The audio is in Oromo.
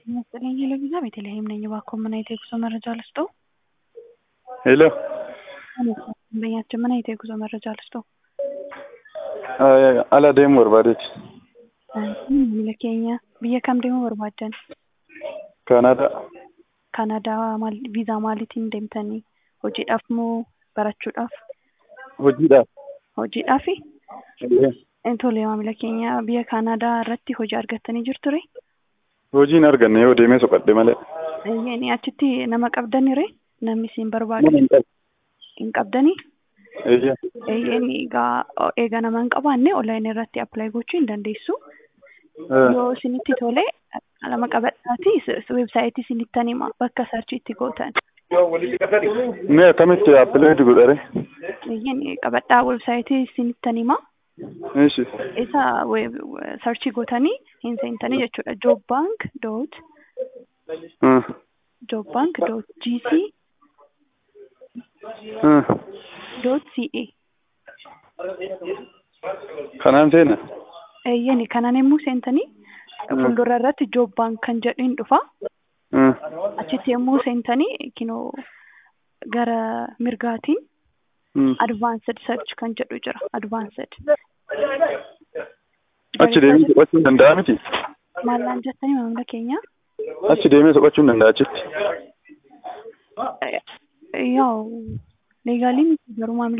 ይመስለኝ ለጊዜ ቤተልሔም ነኝ። እባክዎ ምን አይነት የጉዞ መረጃ ልስጥዎ? ሄሎ ደንበኛችን ምን አይነት የጉዞ መረጃ ልስጥዎ? ala deemuu barbaadeeti. Biyya keenya biyya kam deemuu barbaaddan? Kaanaadaa. Kaanaadaa maal viizaa maaliitiin deemtanii? Hojiidhaaf moo barachuudhaaf? Hojiidhaaf. Hojiidhaafi? Eeyyee. Tole maamila keenya biyya Kaanaadaa irratti hojii argattanii jirture? Hojiin arganne yoo deemee soqadhe malee. Eeyyee achitti nama qabdanire? Namni isin barbaadu Nama hin qabu. hin qabdanii? Eeyyee. Eeyyeen egaa eega nama hin qabaanne onlaayinii irratti appilaayi gochuu hin dandeessu. Yoo isinitti tole nama qabadhaati weebsaayitii isinittan hima bakka sarchii itti gootan. Mee akkamitti appilaayi godhare? Eeyyeen qabadhaa weebsaayitii isinittan hima. Ishi. Isa sarchii gootanii hin seentanii jechuudha. Job bank dot job bank dot gc dot ca Kanaan seena. Eeyyeen kanaan yommuu seentanii fuuldura irratti job bank kan jedhu hin dhufa. Achitti yommuu seentanii kinoo gara mirgaatiin advaansed search kan jedhu jira. Advaansed. Achi deemee soqachuu hin danda'a miti. Maallaan jettanii maamila keenya? Achi deemee soqachuu hin danda'a achitti. Yaa'u leegaaliin garuu maamila